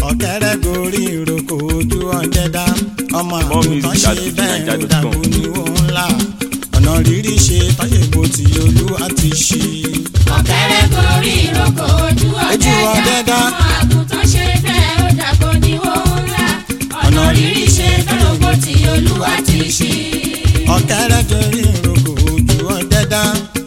ọ̀kẹ́rẹ́ gorí ìrókò ojú ọ̀dẹ́dá ọmọ More àgùntàn music ṣe at bẹ́ẹ̀ ó fujininja.com. dàgbò ní òun là ọ̀nà rírí ṣe tọ́yẹ̀bù tí olúwa ti ṣe. ọ̀kẹ́rẹ́ gorí ìrókò ojú Ojú ọ̀dẹ́dá ọ̀dẹ́dá. ọmọ àgùntàn ṣe bẹ́ẹ̀ ó dàgbò ní òun ńlá ọ̀nà rírí ṣe tọ́lọ́gbó tí olúwa ti ṣe. ọ̀kẹ́rẹ́ gorí ìrókò ojú ọ̀dẹ́dá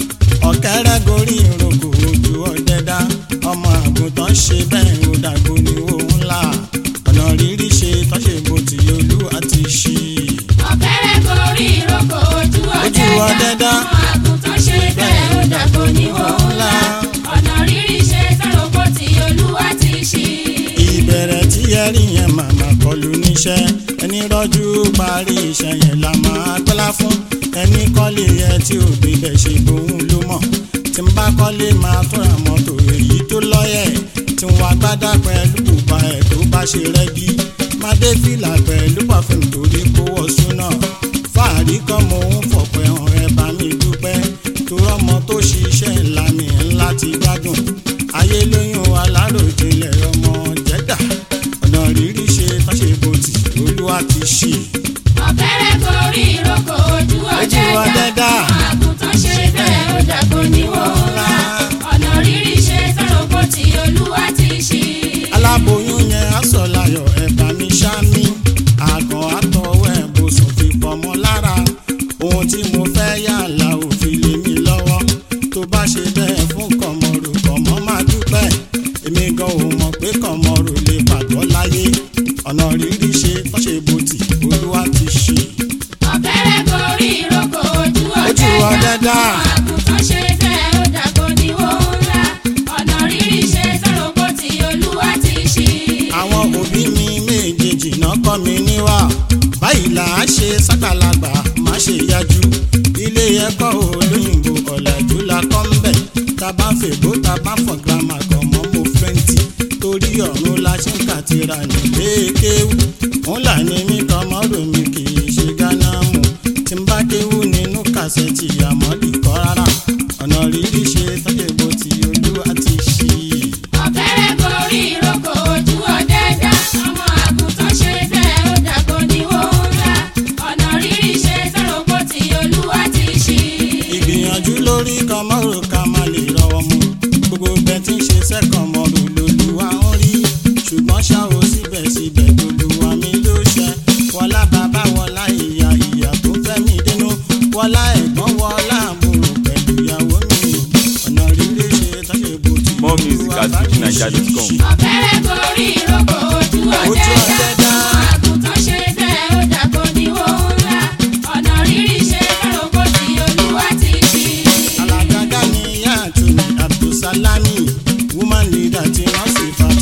ọ̀kẹ́rẹ́ gorí ìrókò ojú ọ̀dẹ́dá ọmọ àgùntàn ṣe bẹ́ẹ̀ ó dàgbò ní òun là ọ̀nà rírí ṣe tọ́yẹ̀bù tí olúwa ti ṣe. ọ̀kẹ́rẹ́ gorí ìrókò ojú ọ̀dẹ́dá ọ̀dẹ́dá. ọmọ àgùntàn ṣe bẹ́ẹ̀ ó dàgbò ní òun ńlá ọ̀nà rírí ṣe tọ́lọ́gbó tí olúwa ti ṣe. ìbẹ̀rẹ̀ tí ẹ rí yẹn màmá kọlu níṣẹ́ ẹni rọ́jú parí iṣẹ́ yẹn la máa gbọ́lá fún ẹni kọ́lé ẹ tí ò débẹ̀ ṣe bóun ló mọ̀ tí n bá kọ́lé máa tún ra mọ́tò èyí tó lọ́yẹ̀ tí n wá gbádà pẹ̀lú bùbá ẹ̀ tó bá ṣe rẹ́gí má dé fìlà pẹ̀lú pàfẹ́m torí kó wọ̀ súnà fàárí kan mo ń fọ̀pẹ́ hàn ẹ bá mi dúpẹ́ tó rọ́mọ tó ṣiṣẹ́ ńlá mi ńlá ti gbádùn ayé lóyún aláròjinlẹ̀ ọmọ jẹ́dà ọ̀nà rírí ṣe tọ́ṣe bòtì olúwa ti ṣe. ọ̀kẹ́rẹ́ gorí ìrókò ojú Ojú ọ̀dẹ́dá ọ̀dẹ́dá. ọmọ àgùntàn ṣe bẹ́ẹ̀ ó dàgbò ní òun ńlá ọ̀nà rírí ṣe tọ́lọ́gbó tí olúwa ti ṣe. aláboyún yẹn aṣọ láyọ̀ ẹ̀bà mi ṣámi àgàn àtọwọ́ ẹ̀bùsùn fi pọ̀mọ́ lára ohun tí mo fẹ́ yàrá òfin lé mi lọ́wọ́ tó bá ṣe bẹ́ẹ̀ fún kọ̀mọ̀rò kọ̀mọ́ máa dúpẹ́ èmi gan ò mọ̀ pé kọ̀mọ̀rò lè pàgọ́ láyé ọ̀nà rírí ṣe tọ́ṣe bòtì olúwa ti ṣe. ọ̀kẹ́rẹ́ gorí ìrókò ojú Ojú ọ̀dẹ́dá ọ̀dẹ́dá. ọmọ àgùntàn ṣe bẹ́ẹ̀ ó dàgbò ní òun ńlá ọ̀nà rírí ṣe tọ́lọ́gbó tí olúwa ti ṣe. àwọn òbí mi méjèèjì náà kọ́ mi níwà báyìí là á ṣe sákàlagbà má ṣe yájú ilé ẹ̀kọ́ olóyìnbó ọ̀làjú la kọ́ ń bẹ̀ tá a bá ń fèbó tá a bá ń fọ̀ gírámà kan mọ́ mo fẹ́ǹtì torí ọ̀run la ṣe ń kàtìrà nílé kéwú òun là ní mí kan mọ́rò mi kì í ṣe gánà mú tí n bá kéwú nínú kàṣẹ́tì àmọ́dì kọ́ rárá ọ̀nà rírí ṣe tọ́jú bó ti olú àti ṣí i. ọ̀kẹ́rẹ́ gorí ìrókò ojú ọ̀dẹ́dá ọmọ àgùntàn ṣe bẹ́ẹ̀ ó dàgbò ní òun ńlá ọ̀nà rírí ṣe tọ́lọ́gbó tí olúwa ti ṣe. ìgbìyànjú lórí kọmọrò ká má lè rọwọ́ mu gbogbo bẹ tí ń ṣe sẹ́kàn mọ́rò lolúwa ń rí ṣùgbọ́n ṣá o síbẹ̀síbẹ̀ lolúwa mi ló ṣe wọlá bàbá wọlá ìyá ìyá tó fẹ́ mi dénú wọlá ẹ̀gbọ́n wọlá àbúrò pẹ̀lú ìyàwó mi ọ̀nà rírì ṣe tọ́jú bó ti More music at fujininja.com. ọ̀kẹ́rẹ́ gorí ìrókò ojú Ojú ọ̀dẹ́dá ọ̀dẹ́dá. ọmọ àgùntàn ṣe bẹ́ẹ̀ ó dàgbò ní òun ńlá ọ̀nà rírí ṣe tọ́lọ́gbó tí olúwa ti ṣe. alágàgà ni ìyá àtúnì abdulsalami woman leader tí wọ́n sì fa